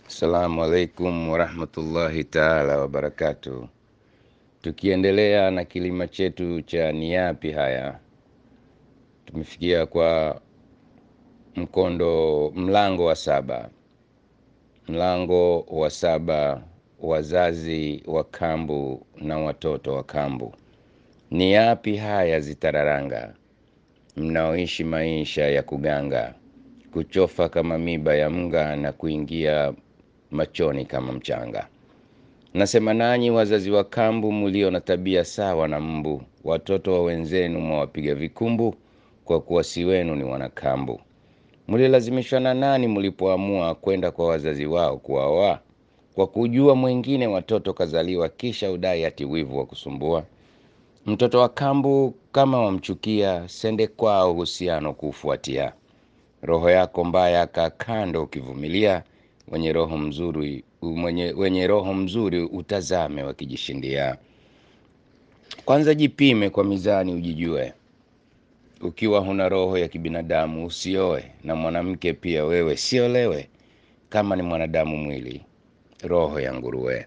Assalamu alaikum warahmatullahi taala wabarakatuh. Tukiendelea na kilima chetu cha ni yapi haya, tumefikia kwa mkondo mlango wa saba. Mlango wa saba, wazazi wa kambu na watoto wa kambu. Ni yapi haya zitararanga, mnaoishi maisha ya kuganga, kuchofa kama miba ya mga na kuingia machoni kama mchanga. Nasema nanyi wazazi wa kambu, mulio na tabia sawa na mbu, watoto wa wenzenu mwawapiga vikumbu, kwa kuwa si wenu ni wanakambu. Mulilazimishwa na nani mlipoamua kwenda kwa wazazi wao kuwaoa? Kwa kujua mwingine watoto kazaliwa, kisha udai ati wivu wa kusumbua. Mtoto wa kambu kama wamchukia, sende kwao uhusiano kuufuatia. Roho yako mbaya kaa kando ukivumilia, wenye roho mzuri mwenye, wenye roho mzuri utazame wakijishindia. Kwanza jipime kwa mizani ujijue, ukiwa huna roho ya kibinadamu usioe, na mwanamke pia wewe siolewe, kama ni mwanadamu mwili, roho ya nguruwe.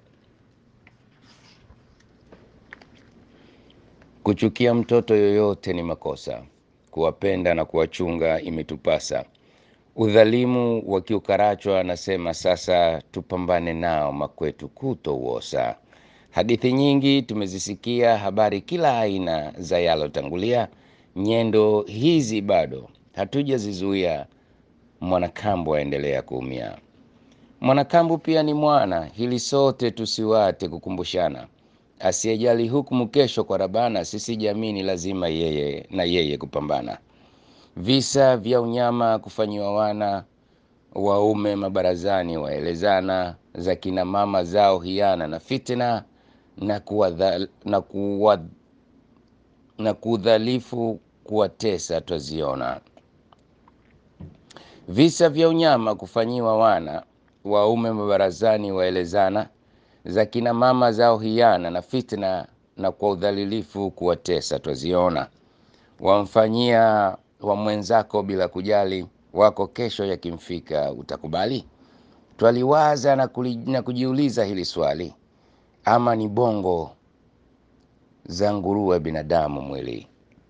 Kuchukia mtoto yoyote ni makosa, kuwapenda na kuwachunga imetupasa. Udhalimu wakiukarachwa, anasema sasa tupambane nao, makwetu kuto uosa. Hadithi nyingi tumezisikia, habari kila aina za yalotangulia. Nyendo hizi bado hatujazizuia, mwanakambu aendelea kuumia. Mwanakambu pia ni mwana, hili sote tusiwate kukumbushana. Asiyejali hukumu kesho kwa Rabana, sisi jamii ni lazima yeye na yeye kupambana. Visa vya unyama kufanyiwa wana waume mabarazani, waelezana za kina mama zao hiana na fitina na kuwadha, na kuwa, na kudhalifu kuwatesa twaziona. Visa vya unyama kufanyiwa wana waume mabarazani, waelezana za kina mama zao hiana na fitna na kwa udhalilifu kuwatesa twaziona. Wamfanyia wa mwenzako bila kujali, wako kesho yakimfika utakubali? Twaliwaza na, kuli, na kujiuliza hili swali, ama ni bongo za nguruwe binadamu mwili?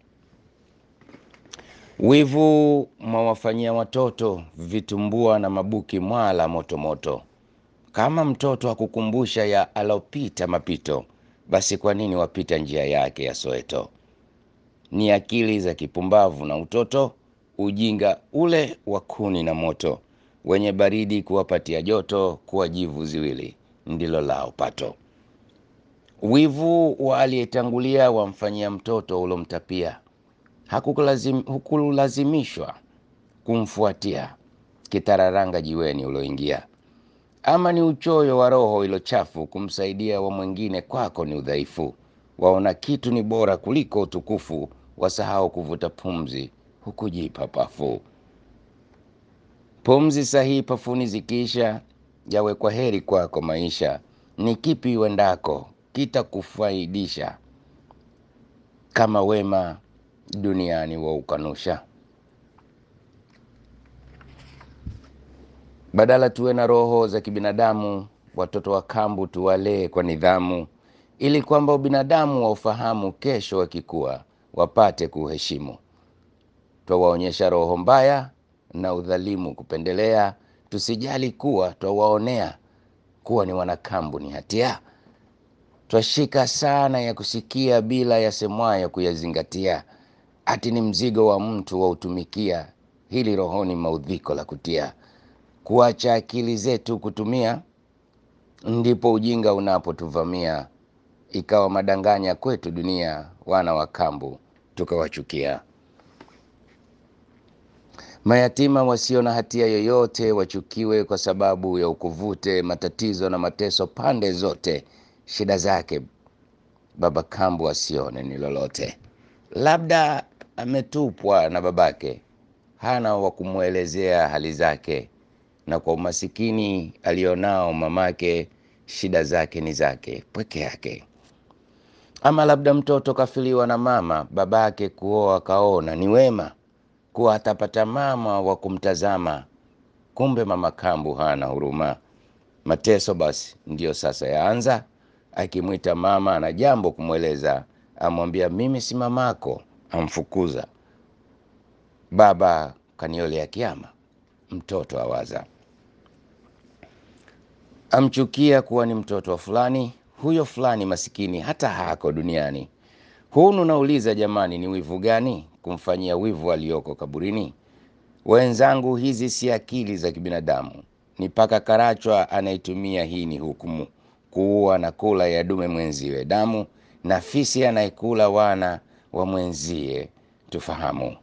Wivu mwawafanyia watoto vitumbua na mabuki mwala motomoto moto. Kama mtoto akukumbusha ya alopita mapito, basi kwa nini wapita njia yake ya Soweto? Ni akili za kipumbavu na utoto, ujinga ule wa kuni na moto, wenye baridi kuwapatia joto, kuwa jivu ziwili ndilo lao pato. Wivu wa aliyetangulia wamfanyia mtoto ulomtapia, hakukulazim, hukulazimishwa kumfuatia kitararanga jiweni uloingia ama ni uchoyo wa roho ilo chafu, kumsaidia wa mwingine kwako ni udhaifu. Waona kitu ni bora kuliko utukufu, wasahau kuvuta pumzi hukujipa pafu. Pumzi sahihi pafuni zikiisha, yawe kwa heri kwako maisha. Ni kipi uendako kitakufaidisha, kama wema duniani wa ukanusha? Badala tuwe na roho za kibinadamu, watoto wa kambu tuwalee kwa nidhamu, ili kwamba ubinadamu wa ufahamu, kesho wakikua wapate kuheshimu. Twawaonyesha roho mbaya na udhalimu kupendelea, tusijali kuwa twawaonea kuwa ni wanakambu ni hatia. Twashika sana ya kusikia bila yasemwayo kuyazingatia, ati ni mzigo wa mtu wa utumikia, hili rohoni maudhiko la kutia kuacha akili zetu kutumia, ndipo ujinga unapotuvamia, ikawa madanganya kwetu dunia, wana wa kambu tukawachukia. Mayatima wasio na hatia yoyote wachukiwe kwa sababu ya ukuvute, matatizo na mateso pande zote, shida zake baba kambu asione ni lolote. Labda ametupwa na babake, hana wa kumwelezea hali zake na kwa umasikini alionao mamake, shida zake ni zake pweke yake. Ama labda mtoto kafiliwa na mama, babake kuoa kaona ni wema kuwa atapata mama wa kumtazama, kumbe mama kambu hana huruma. Mateso basi ndiyo sasa yaanza, akimwita mama ana jambo kumweleza, amwambia mimi si mamako, amfukuza. Baba kaniolea kiama, mtoto awaza, amchukia kuwa ni mtoto wa fulani, huyo fulani masikini hata hako duniani. Hunu nauliza jamani, ni wivu gani kumfanyia wivu aliyoko kaburini? Wenzangu, hizi si akili za kibinadamu, ni paka Karachwa anaitumia hii ni hukumu, kuua na kula ya dume mwenziwe damu, na fisi anayekula wana wa mwenzie. Tufahamu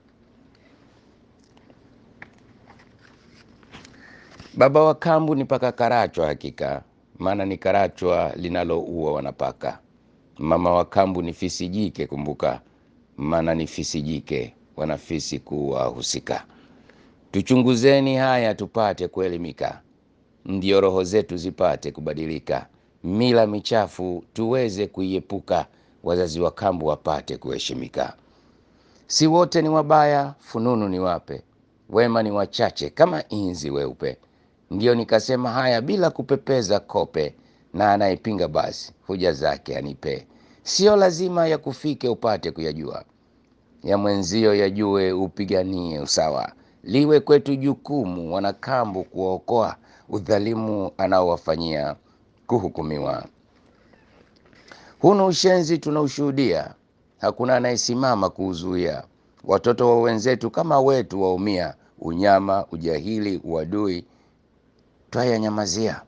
baba wa kambu ni paka Karachwa hakika, maana ni Karachwa linaloua wanapaka. Mama wa kambu ni fisi jike, kumbuka, maana ni fisi jike wanafisi kuwa husika. Tuchunguzeni haya tupate kuelimika, ndio roho zetu zipate kubadilika, mila michafu tuweze kuiepuka, wazazi wa kambu wapate kuheshimika. Si wote ni wabaya, fununu ni wape, wema ni wachache kama inzi weupe. Ndiyo nikasema haya bila kupepeza kope, na anayepinga basi hoja zake anipe. Sio lazima ya kufike upate kuyajua, ya mwenzio yajue, upiganie usawa. Liwe kwetu jukumu wanakambu kuwaokoa, udhalimu anaowafanyia kuhukumiwa. Hunu ushenzi tunaushuhudia, hakuna anayesimama kuuzuia. Watoto wa wenzetu kama wetu waumia, unyama, ujahili, uadui twayanyamazia.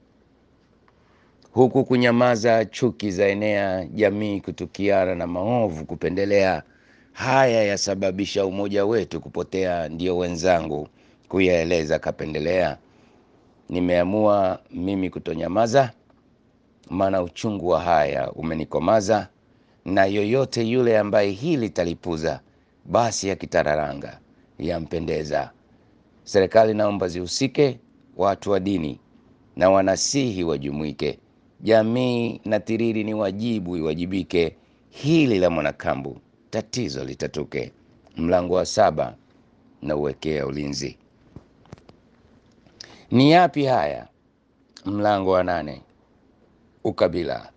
Huku kunyamaza, chuki za enea, jamii kutukiana na maovu kupendelea. Haya yasababisha umoja wetu kupotea, ndiyo wenzangu kuyaeleza kapendelea. Nimeamua mimi kutonyamaza, maana uchungu wa haya umenikomaza, na yoyote yule ambaye hili talipuza, basi yakitararanga yampendeza. Serikali naomba zihusike, watu wa dini na wanasihi wajumuike, jamii na tiriri ni wajibu iwajibike, hili la mwanakambu tatizo litatuke. Mlango wa saba na uwekea ulinzi. Ni yapi haya? Mlango wa nane ukabila.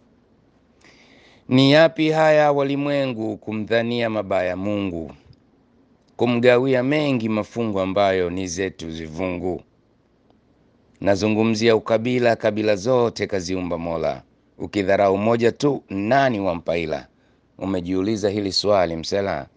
Ni yapi haya walimwengu kumdhania mabaya Mungu, kumgawia mengi mafungu ambayo ni zetu zivungu. Nazungumzia ukabila, kabila zote kaziumba Mola. Ukidharau moja tu, nani wampaila? Umejiuliza hili swali msela?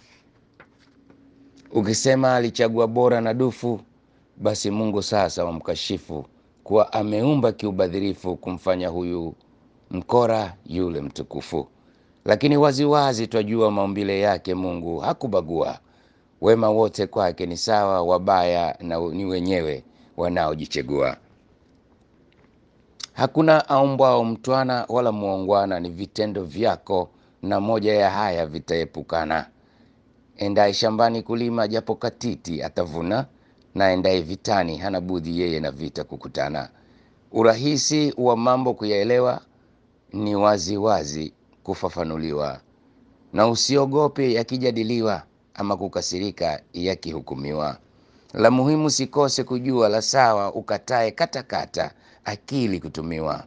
Ukisema alichagua bora na dufu, basi Mungu sasa wamkashifu kuwa ameumba kiubadhirifu, kumfanya huyu mkora yule mtukufu. Lakini waziwazi twajua maumbile yake Mungu hakubagua, wema wote kwake ni sawa, wabaya na ni wenyewe wanaojichegua. Hakuna aumbwao mtwana wala muongwana, ni vitendo vyako, na moja ya haya vitaepukana. Endaye shambani kulima, japo katiti atavuna, na endaye vitani hana budhi yeye na vita kukutana. Urahisi wa mambo kuyaelewa ni wazi wazi kufafanuliwa, na usiogope yakijadiliwa, ama kukasirika yakihukumiwa. La muhimu sikose kujua, la sawa ukatae katakata, akili kutumiwa.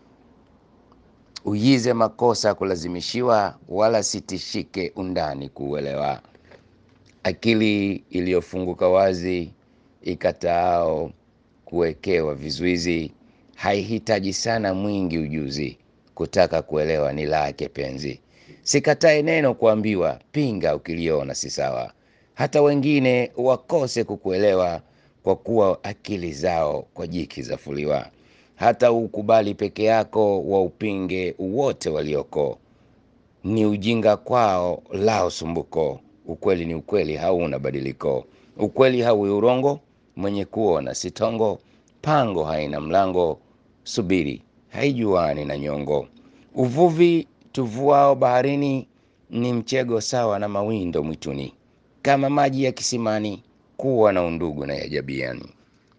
Uyize makosa kulazimishiwa, wala sitishike undani kuuelewa. Akili iliyofunguka wazi ikataao kuwekewa vizuizi, haihitaji sana mwingi ujuzi, kutaka kuelewa ni lake penzi. Sikatae neno kuambiwa, pinga ukiliona si sawa, hata wengine wakose kukuelewa, kwa kuwa akili zao kwa jiki zafuliwa. Hata ukubali peke yako, wa upinge wote walioko, ni ujinga kwao lao sumbuko. Ukweli ni ukweli, hauna badiliko. Ukweli haui urongo, mwenye kuona sitongo. Pango haina mlango, subiri haijuani na nyongo. Uvuvi tuvuao baharini ni mchego sawa na mawindo mwituni, kama maji ya kisimani, kuwa na undugu na yajabiani.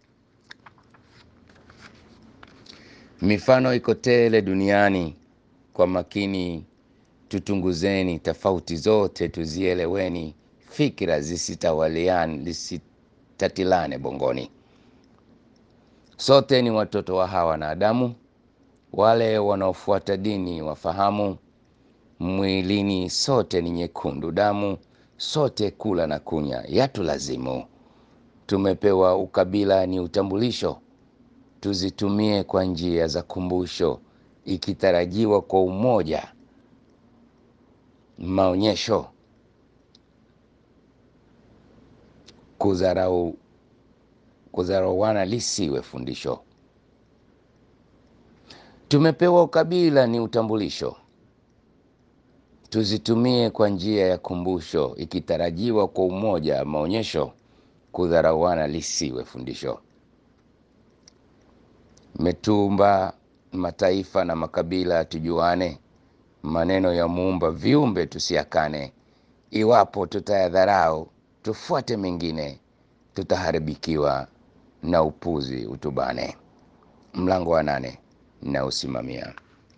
Mifano iko tele duniani, kwa makini tutunguzeni, tofauti zote tuzieleweni, fikira zisitawaliane, zisitatilane bongoni. Sote ni watoto wa Hawa na Adamu. Wale wanaofuata dini wafahamu, mwilini sote ni nyekundu damu, sote kula na kunya yatulazimu. Tumepewa ukabila ni utambulisho, tuzitumie kwa njia za kumbusho, ikitarajiwa kwa umoja maonyesho. Kudharau kudharauana lisiwe fundisho. Tumepewa ukabila ni utambulisho, tuzitumie kwa njia ya kumbusho, ikitarajiwa kwa umoja maonyesho. Kudharauana lisiwe fundisho. Metumba mataifa na makabila tujuane, maneno ya Muumba viumbe tusiakane. Iwapo tutayadharau tufuate mengine, tutaharibikiwa na upuzi utubane. Mlango wa nane na usimamia.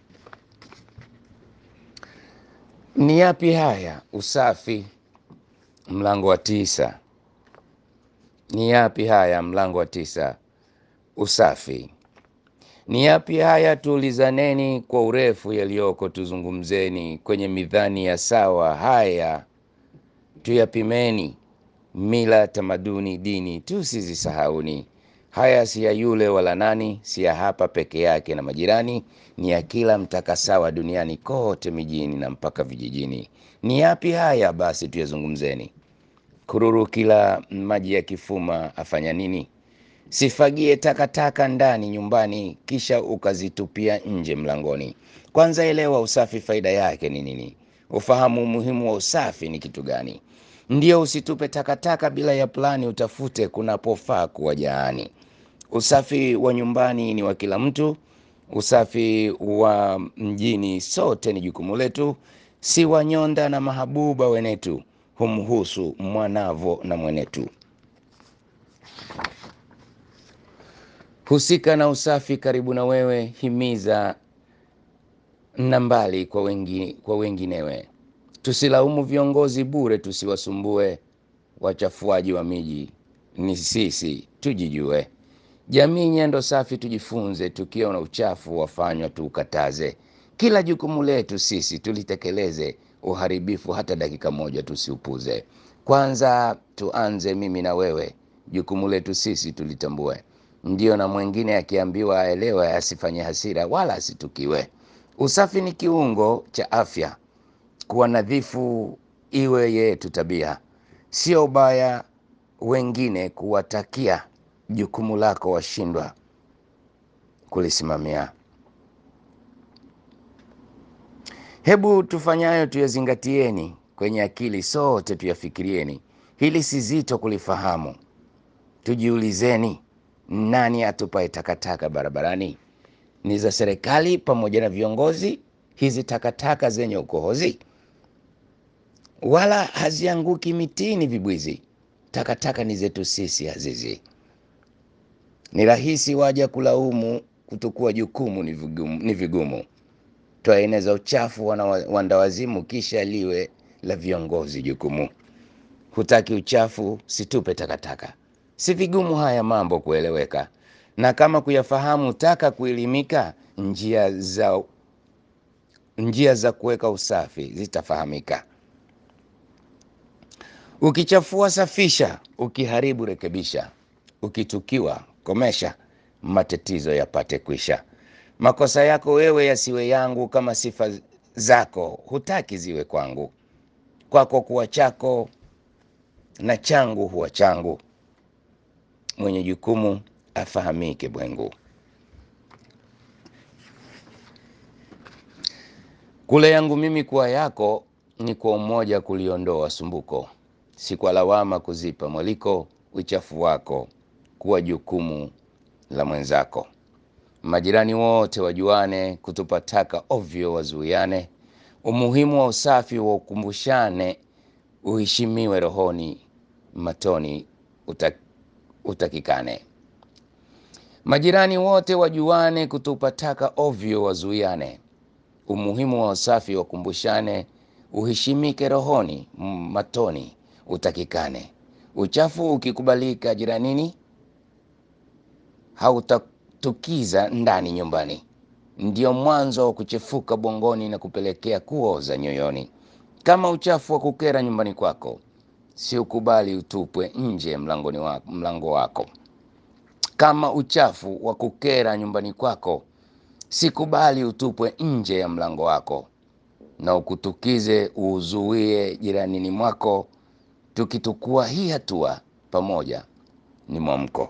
Ni yapi haya? Usafi. Mlango wa tisa. Ni yapi haya? Mlango wa tisa. Usafi. Ni yapi haya? Tuulizaneni kwa urefu, yaliyoko tuzungumzeni, kwenye midhani ya sawa. Haya tuyapimeni, mila, tamaduni, dini tusizisahauni. Haya si ya yule wala nani, si ya hapa peke yake na majirani, ni ya kila mtaka sawa duniani kote, mijini na mpaka vijijini. Ni yapi haya? Basi tuyazungumzeni. Kururu kila maji ya kifuma afanya nini? Sifagie takataka ndani nyumbani, kisha ukazitupia nje mlangoni. Kwanza elewa usafi faida yake ni nini, ufahamu umuhimu wa usafi ni kitu gani. Ndio usitupe takataka bila ya plani, utafute kunapofaa kuwa jaani. Usafi wa nyumbani ni wa kila mtu, usafi wa mjini sote ni jukumu letu. Si wanyonda na mahabuba wenetu, humhusu mwanavo na mwenetu. Husika na usafi karibu na wewe, himiza na mbali kwa wengi, kwa wenginewe. Tusilaumu viongozi bure, tusiwasumbue wachafuaji wa miji, ni sisi tujijue. Jamii nyendo safi tujifunze, tukiona uchafu wafanywa tuukataze. Kila jukumu letu sisi tulitekeleze, uharibifu hata dakika moja tusiupuze. Kwanza tuanze mimi na wewe, jukumu letu sisi tulitambue. Ndio na mwingine akiambiwa aelewe, asifanye hasira wala asitukiwe. Usafi ni kiungo cha afya, kuwa nadhifu iwe yetu tabia, sio ubaya wengine kuwatakia. Jukumu lako washindwa kulisimamia. Hebu tufanyayo tuyazingatieni, kwenye akili sote tuyafikirieni. Hili si zito kulifahamu, tujiulizeni, nani atupae takataka barabarani? Ni za serikali pamoja na viongozi, hizi takataka zenye ukohozi? Wala hazianguki mitini vibwizi, takataka ni zetu sisi azizi. Ni rahisi waja kulaumu, kutukua jukumu ni vigumu, ni vigumu. Twaeneza uchafu wana wandawazimu, kisha liwe la viongozi jukumu. Hutaki uchafu, situpe takataka. Si vigumu haya mambo kueleweka, na kama kuyafahamu taka kuelimika, njia za njia za kuweka usafi zitafahamika. Ukichafua safisha, ukiharibu rekebisha, ukitukiwa komesha, matatizo yapate kwisha. Makosa yako wewe yasiwe yangu, kama sifa zako hutaki ziwe kwangu. Kwako kuwa chako na changu huwa changu. Mwenye jukumu afahamike bwengu. Kule yangu mimi kuwa yako, ni kwa umoja kuliondoa sumbuko, si kwa lawama kuzipa mwaliko. Uchafu wako kuwa jukumu la mwenzako. Majirani wote wajuane, kutupa taka ovyo wazuiane. Umuhimu wa usafi wa ukumbushane, uheshimiwe rohoni, matoni utak, utakikane. Majirani wote wajuane, kutupa taka ovyo wazuiane. Umuhimu wa usafi wakumbushane, uheshimike rohoni, matoni utakikane. Uchafu ukikubalika jiranini, hautatukiza ndani nyumbani, ndio mwanzo wa kuchefuka bongoni na kupelekea kuoza nyoyoni. Kama uchafu wa kukera nyumbani kwako, si ukubali utupwe nje mlangoni wako, mlango wako. Kama uchafu wa kukera nyumbani kwako, sikubali utupwe nje ya mlango wako, na ukutukize uuzuie jiranini mwako. Tukitukua hii hatua pamoja, ni mwamko.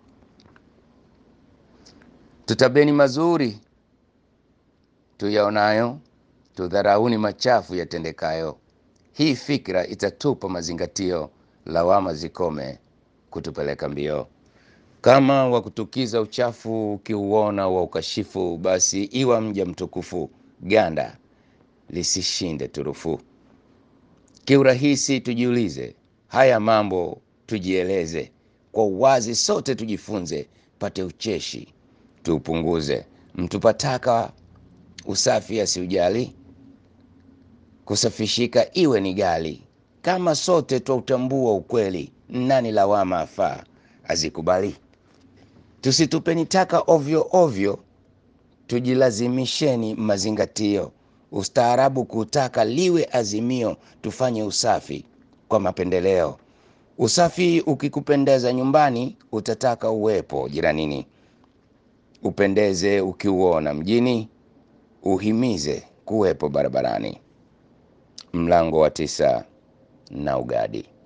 Tutabeni mazuri tuyaonayo, tudharauni machafu yatendekayo. Hii fikra itatupa mazingatio, lawama zikome kutupeleka mbio. Kama wa kutukiza uchafu ukiuona wa ukashifu, basi iwa mja mtukufu, ganda lisishinde turufu. Kiurahisi tujiulize haya mambo, tujieleze kwa uwazi, sote tujifunze, pate ucheshi tuupunguze. Mtu pataka usafi asiujali, kusafishika iwe ni gali. Kama sote twautambua ukweli, nani lawama afaa azikubali? Tusitupeni taka ovyo ovyo, tujilazimisheni mazingatio. Ustaarabu kutaka liwe azimio, tufanye usafi kwa mapendeleo. Usafi ukikupendeza nyumbani, utataka uwepo jiranini. Upendeze ukiuona mjini, uhimize kuwepo barabarani. Mlango wa tisa na ugadi.